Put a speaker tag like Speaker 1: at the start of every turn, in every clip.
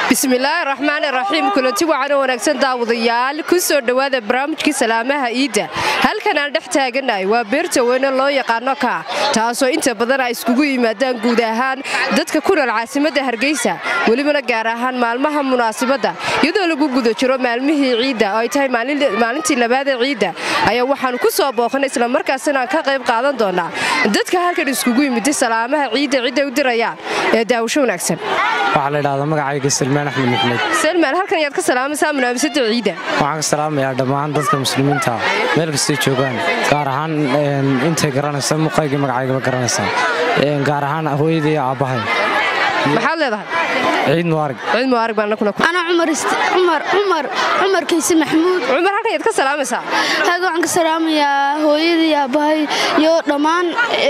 Speaker 1: bismillaahi raxmaani raxiim kulanti waxaana wanaagsan daawadayaal ku soo dhowaada barnaamijkii salaamaha iidda halkan aan dhex taaganahay waa beerta weyne loo yaqaano kaa taasoo inta badan ay iskugu yimaadaan guud ahaan dadka ku nool caasimadda hargeysa welibana gaar ahaan maalmaha munaasibadda iyadoo lagu guda jiro maalmihii ciidda oo ay tahay maalintii labaadee ciidda ayaa waxaanu ku soo booqanay islamarkaasina aan ka qayb qaadan doonaa dadka halkan iskugu yimiday salaamaha ciidda cidday u dirayaan ee daawasho wanaagsan
Speaker 2: waxaa la idhahdaa magacayga salmaan axmed maxmed
Speaker 1: selmaan halkan ayaad ka salaamaysaa munaafisada ciidda
Speaker 2: waxaan ka salaamayaa dhammaan dadka muslimiinta meel kastay joogaan gaar ahaan intay garanaysa muqaygii magacaygaba garanaysaa gaar ahaan hooyadii iyo aabbahay
Speaker 1: maxaad leedahay
Speaker 2: ciid mubaarag
Speaker 1: ciid mubaarag baan kuna
Speaker 3: ana cumar cumar cumar kayse maxamuud
Speaker 1: cumar halkan ayaad ka salaamaysaa
Speaker 3: halkan waxaan ka salaamayaa hooyadii aabbahay iyo dhammaan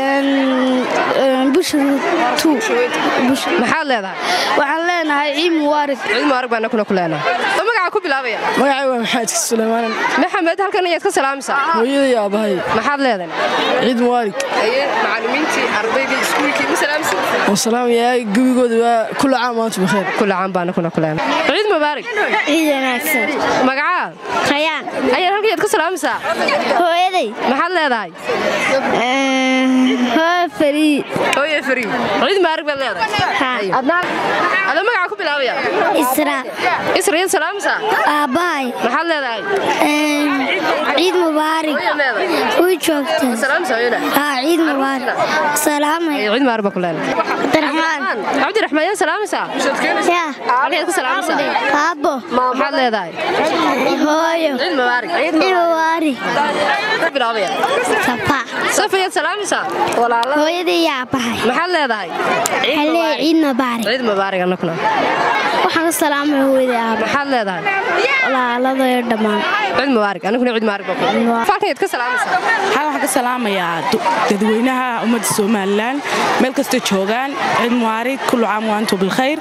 Speaker 3: bushatu
Speaker 1: maxaad leedahay
Speaker 3: waxaan leenahay ciid mubaarig
Speaker 1: ciid mubaarig baan kuna ku leenahay oo magaca ku bilaabaya
Speaker 4: magacay waa maxamed suleymaan
Speaker 1: maxamed halkan ayaad ka salaamaysaa
Speaker 4: hooyadii aabbahay
Speaker 1: maxaad leedahay
Speaker 4: ciid mubaarig
Speaker 1: aye macallimiintii ardaydii iskuulkii ma salaamsi
Speaker 4: oo salaamayaa gebigooda waa kula caam maanta bakheer
Speaker 1: kula caam baana kuna ku leenahay ciid mubaarig
Speaker 3: ciid wanaagsan
Speaker 1: magacaa
Speaker 3: khayaan
Speaker 1: ayaan halkan ayaad ka salaamaysaa
Speaker 3: hooyaday
Speaker 1: maxaad leedahay
Speaker 3: hooya fariid
Speaker 1: hooye fariid ciid mubaarig baad leedahay adoo magaca ku bilaabaya
Speaker 3: isra
Speaker 1: isra yaad salaamaysaa
Speaker 3: aabbahay
Speaker 1: maxaad leedahay
Speaker 3: ciid mubaarig way joogtaa
Speaker 1: salaamsa hooyada
Speaker 3: haa ciid mubaarig salaamay
Speaker 1: ciid mubaarig baa ku leenahay
Speaker 3: cabdiraxmaan
Speaker 1: cabdiraxmaan yaad salaamaysaa
Speaker 3: yaa
Speaker 1: halkaad ka salaamaysaa
Speaker 3: aabbo
Speaker 1: maxaad leedahay
Speaker 3: hooyo
Speaker 1: ciid mubaarig
Speaker 3: ciid mubaarig
Speaker 1: ku bilaabaya
Speaker 3: safa
Speaker 1: safa yaad salaamaysaa walaala
Speaker 3: hooyadii iyo aabbahay
Speaker 1: maxaad leedahay
Speaker 3: halee ciid mubaarig
Speaker 1: ciid mubaarig annakuna
Speaker 3: waxaan ka salaamay hooyadii aabba
Speaker 1: maxaad leedahay
Speaker 3: walaaladayo dhammaan
Speaker 1: ciid mubaarig annakuna ciid mubaarig baa ku falkan yaad ka salaamaysaa
Speaker 5: waxaan waxaan ka salaamayaa dadweynaha ummadda somalilan meel kasta joogaan ciid mubaarig kullu caam waantu bilkhayr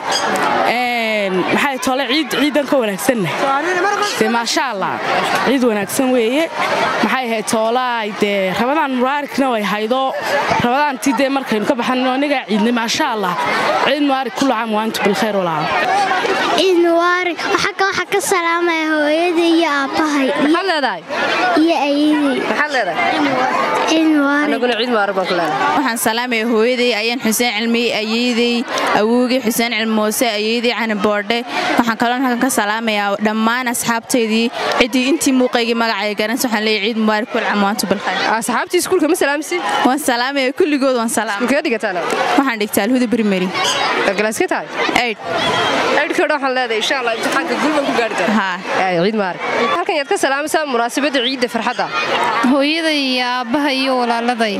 Speaker 5: maxay tole ciid ciidan ka wanaagsanna dee maasha allah ciid wanaagsan weeye maxay ahayd toolaay dee rabadaan mubaarigna way haydo rabadaantii dee markaynu ka baxanno anigaa ciidnay maasha allah ciid mubaarig kullu caam waantu bilkhayr walaal
Speaker 3: ciid mubaarig waxaa waxaa ka salaamaya hooyadii iyo aabbahay
Speaker 1: maxaad leedahay
Speaker 3: iyo ayadii
Speaker 1: maxaad leedahay
Speaker 3: ciid mubaarig
Speaker 1: annaguna ciid mubaarig baan ku leenahay
Speaker 6: waxaan salaamaya hooyaday ayaan xuseen cilmi ayeydey awowgii xuseen cilmi moose ayeydey cani boordhe waxaan kaloon halkan ka salaamayaa dhammaan asxaabtaydii ciddii intii muuqaygii magacay garanaysa waxaan leeyahay ciid mubaarak kul caam waantu bilkhayr
Speaker 1: asxaabtii iskuulka ma salaamsi
Speaker 6: waan salaamaya kulligood waan salaam
Speaker 1: iskuulkee dhigataan
Speaker 6: waxaan dhigtaa alhuda primary
Speaker 1: galaaska tahay
Speaker 6: aid
Speaker 1: aidhkadha waxaan leedahay insha allah imtixaanka gulban ku gaari doona
Speaker 6: haa
Speaker 1: ciid mubaarig halkan yaad ka salaamaysaa munaasabadda ciidda farxadda
Speaker 7: hooyaday iyo aabbaha iyo walaaladay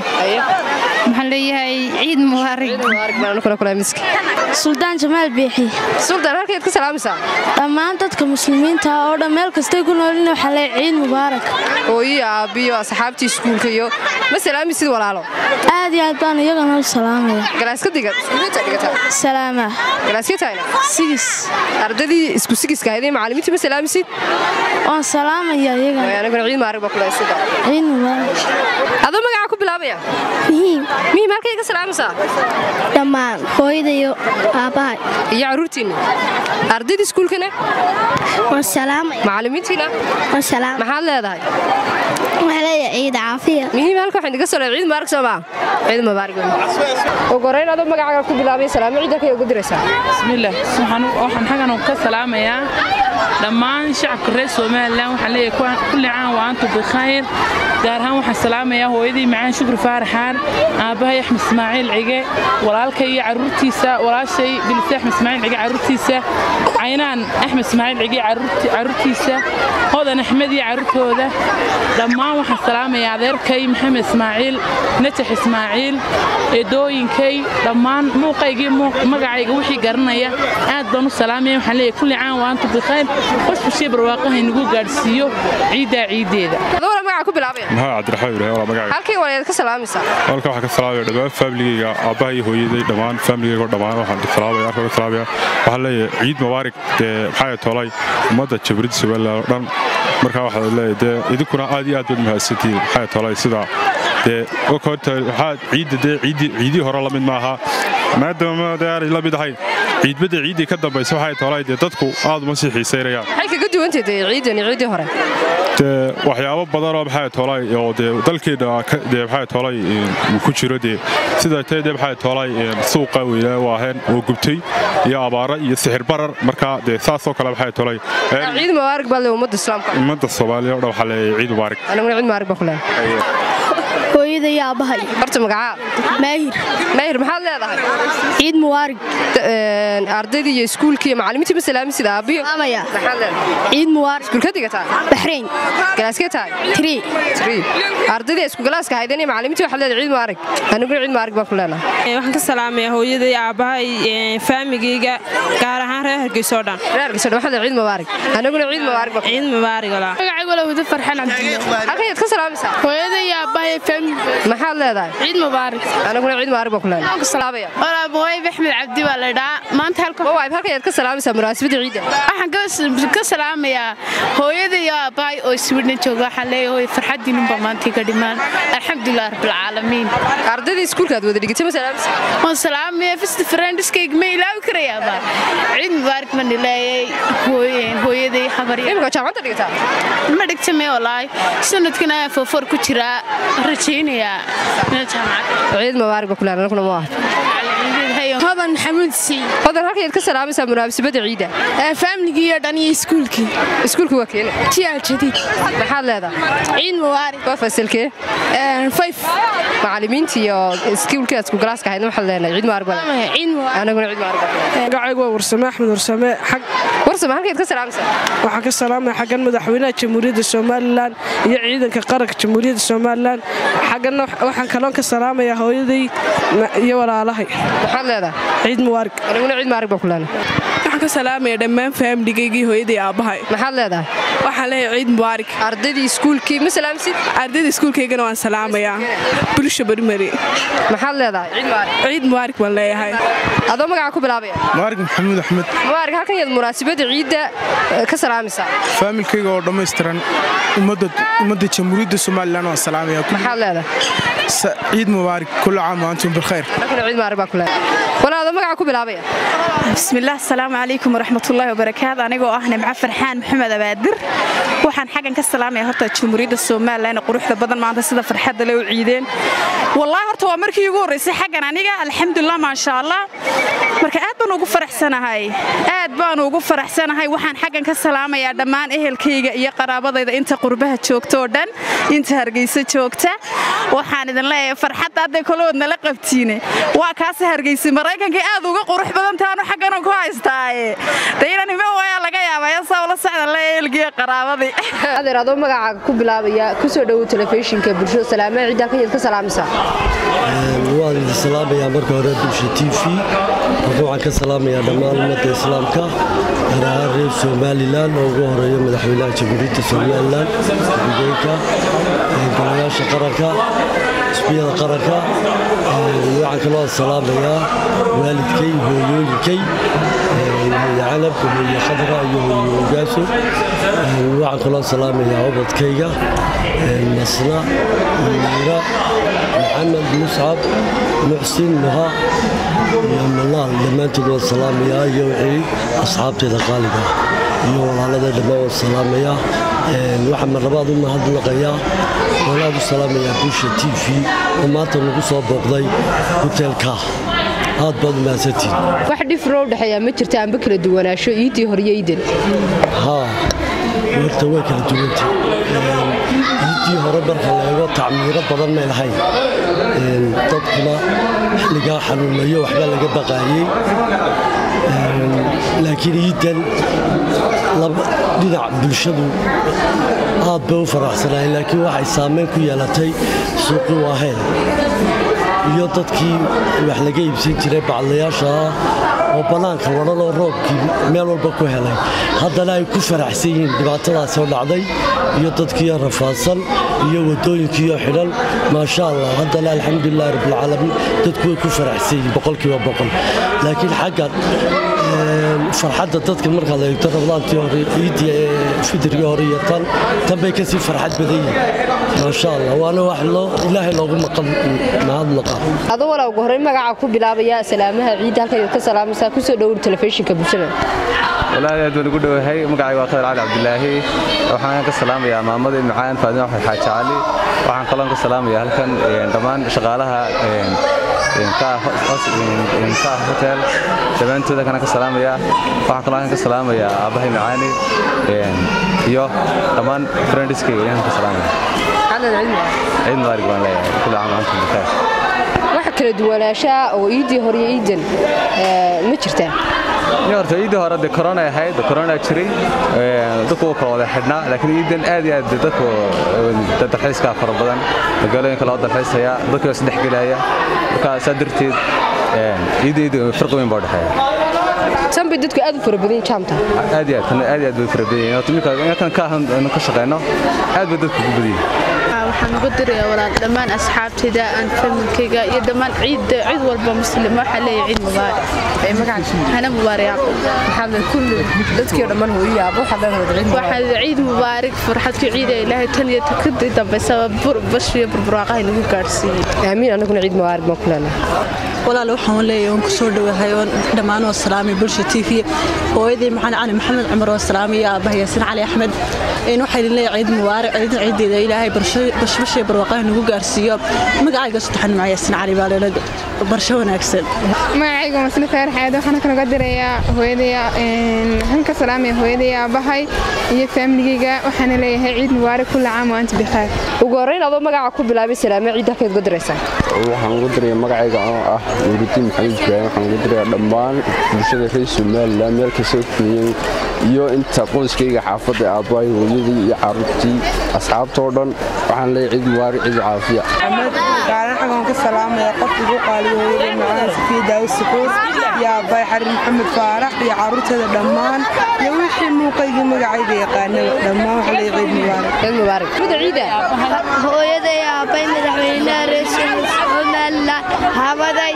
Speaker 7: waxaan leeyahay ciid mubaarig
Speaker 1: ciid mubaarig baan anukuna kula miski
Speaker 3: suldaan jamaal biixi
Speaker 1: suldaan halkan yaad ka salaamaysaa
Speaker 3: dhammaan dadka muslimiinta oo dhan meel kastay ku noolin waxaa leeyahay ciid mubaarak
Speaker 1: hooyiyo aabbiyo asxaabtii iskuulka iyo ma salaamisid walaalo
Speaker 3: aad iyo aad baan iyagana u salaamaya
Speaker 1: galaaska diga iskuulta dhigataa
Speaker 3: salaama
Speaker 1: galaaska tahayna
Speaker 3: sigis
Speaker 1: ardadii isku sigiska ahayd macallimiintii ma salaamisid
Speaker 3: waan salaamaya iyagana
Speaker 1: aniguna ciid mubaarig baa kula suldaan
Speaker 3: ciid mubaarak
Speaker 1: adoo magaca ku bilaabaya
Speaker 3: muhiim
Speaker 1: mihiim halkay ka salaamaysaa
Speaker 3: dhammaan hooyada iyo aabbahay
Speaker 1: iyo carruurtiinna ardayda iskuulkana
Speaker 3: waan salaamaya
Speaker 1: macallimiintiina
Speaker 3: waan salaam
Speaker 1: maxaad leedahay
Speaker 3: waxaa leeyahay ciid caafiya
Speaker 1: muhiim halka waxaan idiga soo leeyahay ciid mubaarak soo maa ciid mubaarak ugu horeyn adoo magacaaga ku bilaabay salaamo ciidanka ay ugu diraysaa
Speaker 5: bismillaah waxaan xagan ka salaamayaa dhammaan shacabka reer somalilan waxaan leeyahay kulli caan wa antu bikhayr gaar ahaan waxaan salaamayaa hooyadii macaan shukri faaraxaan aabbahay axmed ismaaciil cige walaalkay iyo carruurtiisa walaashay bilise axmed ismaaciil cige carruurtiisa caynaan axmed ismaaciil cige carruurtiisa hodan axmed iyo carruurtooda dhammaan waxaan salaamayaa adeerkay maxamed ismaaciil najax ismaaciil eedooyinkay dhammaan muuqaygii magacayga wixii garanaya aad baan u salaamaya waxaan leeyahay kulli caan wa antu bikhayr qofbashii barwaaqaha inagu gaadhsiiyo ciiddaa ciiddeeda
Speaker 1: adoo magaca ku bilaabaya
Speaker 8: maxaa cabdiraxmaan ibraahim walaa magacayga
Speaker 1: halkay walaad ka salaamaysaa
Speaker 8: halka waxaan ka salaamaya dhammaan faamiligayga aabbaha iyo hooyaday dhammaan faamiligayga oo dhammaan waxaan salaamaya halka ka salaamaya waxaan leeyahay ciid mubaarig dee maxaa tolay ummadda jabrid somaliland oo dhan markaa waxaad leeyahay dee idinkuna aad iyo aad baad mahadsantihiin maxaa tolay sida dee horta waxaa ciidda dee ciidii ciidii hore la mid maaha maadaama dee aanay la mid ahayn ciidbadda ciiddii ka dambaysa waxay toolay dee dadku aad uma sii xiisaynayaan
Speaker 1: maxay kaga duwantahay dee ciidan iyo ciiddii hore
Speaker 8: dee waxyaabo badanoo maxay toolay oo dee dalkeena ka- dee maxay toolay uu ku jiro dee sida tee dee maxay toolay suuqa weynaa waaheen oo gubtay iyo abaara iyo sixir barar marka dee saasoo kale maxay toolay
Speaker 1: ciid mubaarak baa le ummadda islaamka
Speaker 8: ummadda soomaaliya oo dhan waxaa leeyahay ciid mubaarak
Speaker 1: aniguna ciid mubaarak baa ku leeyahay
Speaker 3: hooyada iyo aabbahay
Speaker 1: horta magacaa
Speaker 3: maahir
Speaker 1: maahir maxaad leedahay
Speaker 3: ciid mubaarig
Speaker 1: ardaydii iyo iskuulkii iyo macallimiintii ma salaami sida aabbiyo
Speaker 3: amaya
Speaker 1: maxaad leedahay
Speaker 3: ciid mubaarig
Speaker 1: iskuulka digataa
Speaker 3: baxrayn
Speaker 1: galaaskee tahay
Speaker 3: tiri
Speaker 1: Three. ardaydii isku galaaska haydeen iyo macallimiintii waxaad leedahay ciid mubaarak aniguna ciid mubaarak baan ku leenahay
Speaker 9: waxaan ka salaamayaa hooyaday aabbahay faamigayga gaar ahaan reer hargeysa oo dhan
Speaker 1: reerkiisa dhan waxaad leedahay ciid mubaarak aniguna ciid mubaarak baan ku
Speaker 9: ciid mubaarig walaa
Speaker 7: magacaygu waa wada farxan cabdillah
Speaker 1: halkan yaad ka salaamaysaa
Speaker 7: hooyada iyo aabbahay family
Speaker 1: maxaad leedahay
Speaker 7: ciid mubaarak
Speaker 1: aniguna ciid mubaarak baan ku leenahay salaamaya
Speaker 7: walaa mawayb axmed cabdi baa la dhaa maanta halka
Speaker 1: waayb halkan yaad ka salaamaysaa munaasabadda ciidda
Speaker 7: waxaan ka- ka salaamayaa hooyada iyo aabbahay oo swidna jooga waxaan leeyahay hooy farxadiinunba maantii ka dhimaan alxamdulilah rabbilcaalamiin
Speaker 1: ardaydii iskuulka aad wada dhigatay ma salaamaysaa
Speaker 7: waan salaamaya fist friendiskayga ma ilaawi karayaaba ciid mubaarak baan leeyay hooyeen hooyaday habarya
Speaker 1: imika jaamacadda dhigataa
Speaker 7: ma dhigta mee walaay sanadkan ayaa foofor ku jiraa rajaynayaa meel jaamacad
Speaker 1: ciid mubaarak baan ku leenahay aniguna ma aha
Speaker 7: hodan xamuud sii
Speaker 1: hodan halkan yaad ka salaamaysaa munaasabadda ciidda
Speaker 7: faamligii iyo dhan iyo iskuulkii
Speaker 1: iskuulka waa keene
Speaker 7: tiyaal jadiid
Speaker 1: maxaad leedahay
Speaker 7: ciid mubaarak
Speaker 1: waa fasalkee
Speaker 7: fayf
Speaker 1: macallimiinta iyo iskuulka aad isku galaaska ahaydna waxaad leenahay ciid mubaarak baan leenahay
Speaker 7: ciid mubaarak
Speaker 1: aniguna ciid mubaarak baan ku leenahay
Speaker 4: magacaygu waa warsame axmed warsame xag
Speaker 1: warsama halkan yaad ka salaamaysaa
Speaker 4: waxaan ka salaamaya xaggan madaxweynaha jamhuuriyadda somalilan iyo ciidanka qaranka jamhuuriyadda somalilan xagganna waxaan kaloon ka salaamayaa hooyaday ma- iyo walaalahay
Speaker 1: maxaad leedahay
Speaker 4: ciid mubaarig
Speaker 1: aniguna ciid mubaarak baan ku leenahay
Speaker 9: waxaan ka salaamaya dhammaan faamiligaygii hooyaday aabbahay
Speaker 1: maxaad leedahay
Speaker 9: waxaan leeyahay ciid mubaarig
Speaker 1: ardaydii iskuulkii ma salaamsid
Speaker 9: ardayda iskuulkaygana waan salaamayaa bulsha barimari
Speaker 1: maxaad leedahay ciid mubaarak
Speaker 9: ciid mubaarig baan leeyahay
Speaker 1: adoo magaca ku bilaabaya
Speaker 10: mubaarig maxamuud axmed
Speaker 1: mubaarak halkan yaad munaasabadda ciidda eh, ka salaamaysaa
Speaker 10: faamilkayga oo dhammaystiran ummadda ummadda jamhuuriyadda somalilan waan salaamaya
Speaker 1: maxaad leedahay
Speaker 10: Sa- ciid mubaarig kulla caam wa antum bilkhayr
Speaker 1: aniguna ciid mubaarak baan ku leenahay walaa adoo magaca ku bilaabaya
Speaker 6: bismillaah asalaamu calaykum waraxmatullaahi wabarakaatu anigoo ah nimco farxaan maxamed abaadir waxaan xaggan ka salaamaya horta jamhuuriyadda somalilan ee quruxda badan maanta sida farxadda le u ciideen wallaahi horta waa markii ugu horraysay xaggan aniga alxamdulilah maasha allah marka aad baan ugu faraxsanahay aad baan ugu faraxsanahay waxaan xaggan ka salaamayaa dhammaan ehelkayga iyo qaraabadayda inta qurbaha joogta oo dhan inta hargeysa joogta waxaan idin leeyahay farxadda hadday kolood nala qabtiine waa kaasi hargeysa maraykanka aad uga qurux badan taanu xagganan ku haystaaye de inan iman waayaa laga yaabaya saa ula socda le ehelkiiyo qaraabadii
Speaker 1: adeer adoo magacaaga ku bilaabaya kusoo dhowow telefishinka bulshada salaamaha ciidda halkan yaad ka salaamaysaa
Speaker 11: waan idin salaamayaa marka hore bulsha t v marka waxaan ka salaamayaa dhammaan ummadda islaamka gaar ahaan reer somalilan oo ugu horeeyo madaxweynaha jamhuuriyadda somalilan gudooyinka golayaasha qaranka xisbiyada qaranka waxaan kaloo salaamayaa waalidkay hooyooyinkay hooye canab hooye khadra iyo hooye ogaaso waxaan kaloo salaamayaa ubadkayga nasna miira maxamed muscab muxsin nuha iyo manaal dhammaantood waan salaamayaa iyo wixii asxaabteeda qaaliga iyo walaalada dhammaan waan salaamayaa waxaan marlabaad u mahadnaqayaa waan aad u salaamayaa busha t v oo maanta nagu soo booqday hoteelka aad baad u mahadsantihin
Speaker 1: wax dhifroo dhexeeyaa ma jirta amba kala duwanaansho iiddii hore iyo iidan
Speaker 11: haa horta way kala duwantay iiddii hore marka la eego tacmiiro badan may lahayn dadkuna xilligaa xanuunayo waxbaa laga baqaayey laakiin iidan dhinac bulshadu aad bay u faraxsanaayeen laakiin waxay saamayn ku yeelatay suuqi waaheen iyo dadkii wax laga iibsan jiray bacdayaasha ah oo bannaanka wadhanoo roobkii meel walba ku helay haddana ay ku faraxsan yihiin dhibaatadaasoo dhacday iyo dadkiiyo rafaadsan iyo waddooyinkiiyo xidhan maasha allah haddana alxamdulilahi rabbilcaalamiin dadku way ku faraxsan yihiin boqolkiiba boqol laakiin xagga farxadda dadka markaad eegto rablaantii hore ciiddii fitrigii hore iyo tan tan bay kasii farxad badan yihiin maasha allah waana wax loo ilaahay loogu mahadnaqa
Speaker 1: adoo walaa ugu horreyn magaca ku bilaabaya salaamaha ciidda halkan ka salaamaysaa kusoo dhowr telefishinka bulshada
Speaker 12: walaahi aad baan ugu dhowahay magacayga waa khayr cali cabdilaahi waxaan ka salaamayaa maamadii macaan faadima axmed xaaji cali waxaan kaloon ka salaamayaa halkan dhammaan shaqaalaha ka hotel dhammaantooda kana ka salaamayaa waxaan kaloo ka salaamayaa aabbahay macaani iyo dhammaan friendiskayga ayaan ka salaamaya ciid mubaarig baan leeyahay kulli caam antum bikhair
Speaker 1: waxa kala duwanaanshaa oo iiddii hore iyo iiddan ma jirtaa
Speaker 12: horta iiddii hore de korona ahayd korona jiray dadku wuu kala wada xidhnaa laakiin iiddan aad iyo aad dadku dalxiiskaa fara badan magaalooyinka loo dalxiisaya dadkii is dhexgelaya marka saa darteed iidda iidda farqi weyn baa dhexeeya
Speaker 1: tan bay dadku aad u fara badan jaamta
Speaker 12: aad iyo aad aad iyo aad bay fara badan yihiin inkan ka ahan ka shaqeyno aad bay dadku ku badan yihiin
Speaker 7: waxaan uga dirayaa walaal dhammaan asxaabtayda aan familkayga iyo dhammaan ciid cid walba muslim waxaa leeyahay ciid mubaarak hana mubaarak
Speaker 1: dadkii dhammaan hooyayaaba
Speaker 7: waxaa ciid mubaarak farxadku ciida ilaahay tan iyo kadib dambaysaba bash iyo burburwaaqaha nagu gaadhsiiyey
Speaker 1: aamiin anaguna ciid mubaarak baan ku leenahay
Speaker 13: walaal waxaan leeyahay oon ku soo dhowahay oon dhammaan oo salaamay bulsha t v hooyadii maxaan cali maxamed cumar oo salaamay aabbaha yaasin cali axmed in waxaa idin leeyahay ciid mubaarak ciid ciideeda ilaahay bashbashee barwaaqaha nagu gaarsiiyo magacayga saddexan maca yaasin cali baa leela barsho wanaagsan
Speaker 14: magacayga masli khayr xaad waxaan kanaga dirayaa hooyadaya waxaan ka salaamaya hooyadaya aabbahay iyo faamiligayga waxaana leeyahay ciid mubaarak kulla caam wa anta bikhair
Speaker 1: ugu horreyn adoo magaca ku bilaabay salaame ciid halkeed uga diraysaa
Speaker 15: waxaan uga diraya magacayga oo ah nuuridiin maxamed ibraahim waxaan uga diraya dhammaan bulshada reer somalilan meel kastoo kuniyeen iyo inta qoyskayga xaafadda aabbahay hooyadii iyo carruurtii asxaabtoo dhan waxaan leeyahay ciid mubaarak ciid caafiya
Speaker 16: gaaraan xagaan ka salaamaya qof igu qaaliyo hooyada macaan safiya daawud sukuur iyo aabbahay xarin maxamed faarax iyo carruurteeda dhammaan iyo wixii muuqaygii magacayga yaqaanaba dhammaan waxa leeyahay ciid mubaarak
Speaker 1: ciid mubaarak muda ciida
Speaker 3: hooyaday aabbay madaxweynaha reer somalilan habaday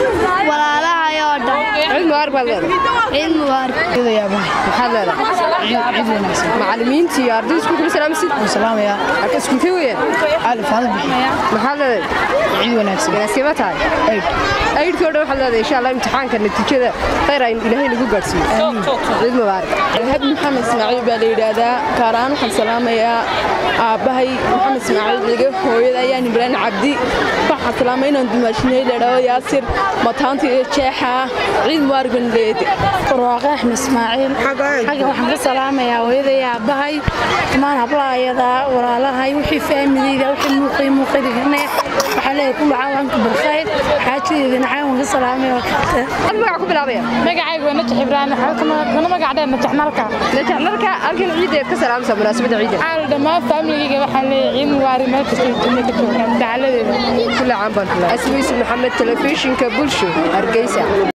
Speaker 3: walaalahay oo dhan
Speaker 1: ciid mubaarak baad leedahay
Speaker 3: ciid mubaarak
Speaker 1: maxaad leedahay ciid wanaagsan macallimiintii iyo ardayda iskuulka ma salaamsid
Speaker 16: salaamaya
Speaker 1: halka iskuulkee weeyaan
Speaker 16: alif hada bixiya
Speaker 1: maxaad leedahay
Speaker 16: ciid wanaagsan
Speaker 1: ganaaskee tahay ayd aydkii o dhan waxaad leedahay insha allah imtixaanka natiijada khayr aynu ilaahay nagu gaadhsiiyo ciid mubaarak
Speaker 17: alhab maxamed ismaaciil baa la yidhaahdaa kaaraan waxaan salaamayaa aabbahay maxamed ismaaciil ciige hooyada ayaan ibraan cabdi waxaan salaamay inaan dumaashinay ladhaho yaasir mataanta iyo jeexa ciid mubaarak baan leeyahay
Speaker 18: barwaaqe axmed ismaaciil xagga waxaan ka salaamayaa hooyaday aabbahay dhammaan hablaayada walaalahay wixii faamiliyda wixii muuqay muuqadigane waxaa leeyahay kullu caawanka barkhayr xaajadeedana caawan ka salaamaya waa karta
Speaker 1: magaca ku bilaabaya
Speaker 14: magacaygu waa najax ibraahim kana magac dheer najax nalka
Speaker 1: najax nalka halkan ciideed ka salaamsa munaasabadda ciida
Speaker 14: caal dhammaan faamiligayga waxaan leeyahay ciid mubaarak meel kasta dunya ka joogaan dacaladeeda
Speaker 1: kulle caan baan asma yusuf maxamed telefishinka bulsho hargeysa